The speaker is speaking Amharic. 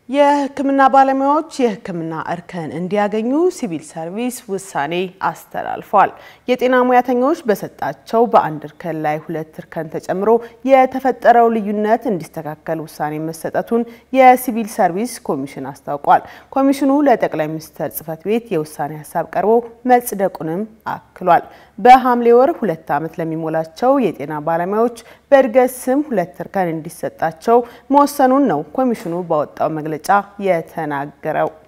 የሕክምና ባለሙያዎች የሕክምና እርከን እንዲያገኙ ሲቪል ሰርቪስ ውሳኔ አስተላልፏል። የጤና ሙያተኞች በሰጣቸው በአንድ እርከን ላይ ሁለት እርከን ተጨምሮ የተፈጠረው ልዩነት እንዲስተካከል ውሳኔ መሰጠቱን የሲቪል ሰርቪስ ኮሚሽን አስታውቋል። ኮሚሽኑ ለጠቅላይ ሚኒስትር ጽሕፈት ቤት የውሳኔ ሀሳብ ቀርቦ መጽደቁንም አክሏል። በሐምሌ ወር ሁለት ዓመት ለሚሞላቸው የጤና ባለሙያዎች በእድገት ስም ሁለት እርከን እንዲሰጣቸው መወሰኑን ነው ኮሚሽኑ ባወጣው መግለጫ የተናገረው።